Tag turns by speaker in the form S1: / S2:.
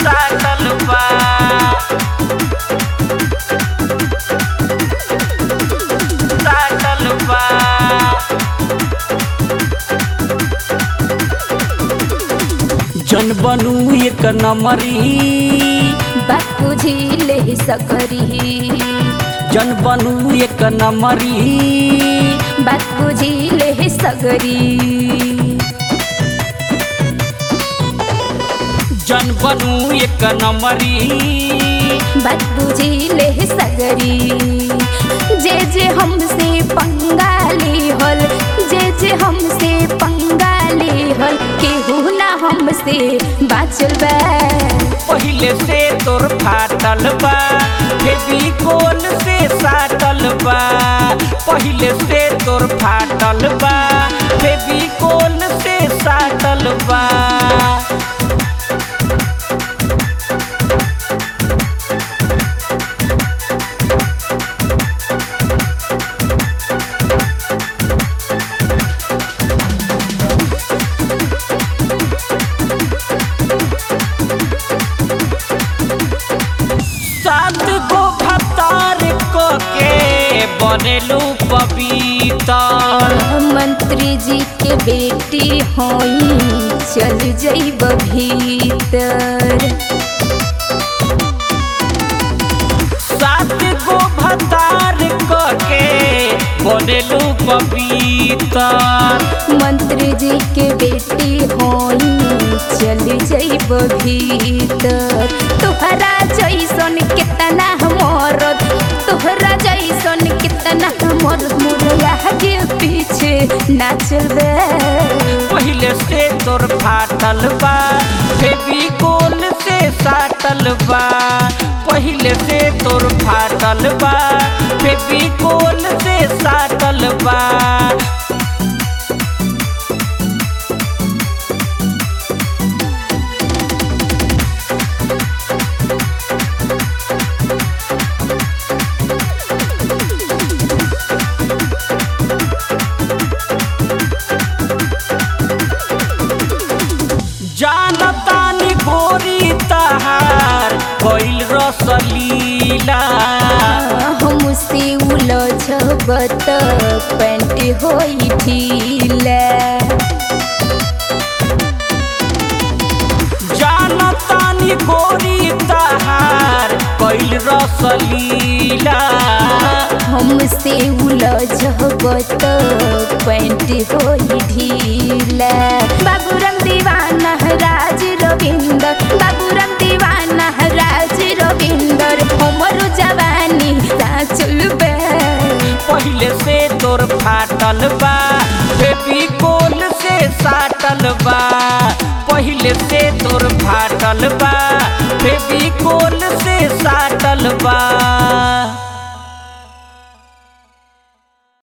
S1: साटल बा साटल बा जन बनू एक नमरी
S2: बात बुझिले सकरी
S1: जन बनू एक नमरी
S2: बात बुझिले सगरी
S1: जन बनू एक नमरी
S2: बात बुझिले सगरी जे जे हमसे पंगाली हल जे जे हमसे पंगाली हल केहू ना हमसे बाचल बा
S1: पहिले से तोर फाटल बा फेविकोल से साटल बा पहिले से तोर फाटल बा फेविकोल से साटल बा सात गो भतार को के बनेलू पवितर
S2: मंत्री जी के बेटी होई चल जइब भीतर
S1: सात गो भतार को के बनेलू पवितर
S2: मंत्री जी के बेटी होई चल जइब भीतर तोहरा जैसन कितना मरद तोहरा जैसन कितना मरद मुरला के पीछे नाचल बे
S1: पहिले से तोर फाटल बा फेविकोल से साटल बा पहिले से तोर फाटल बा फेविकोल से साटल बा जानतानी गोरी तहार कोइल रसलीला
S2: हमसे उलझबत पैंट होई ढीला
S1: जानतानी गोरी तहार कोइल रसलीला
S2: हमसे उलझबत पैंट होई ढीला बाबूराम दीवाना राज रविंदर बाबूराम दीवाना राज रविंदर हमर जवानी साचल बे
S1: पहिले से तोर फाटल बा फेविकोल से साटल बा पहिले से तोर फाटल बा फेविकोल से साटल बा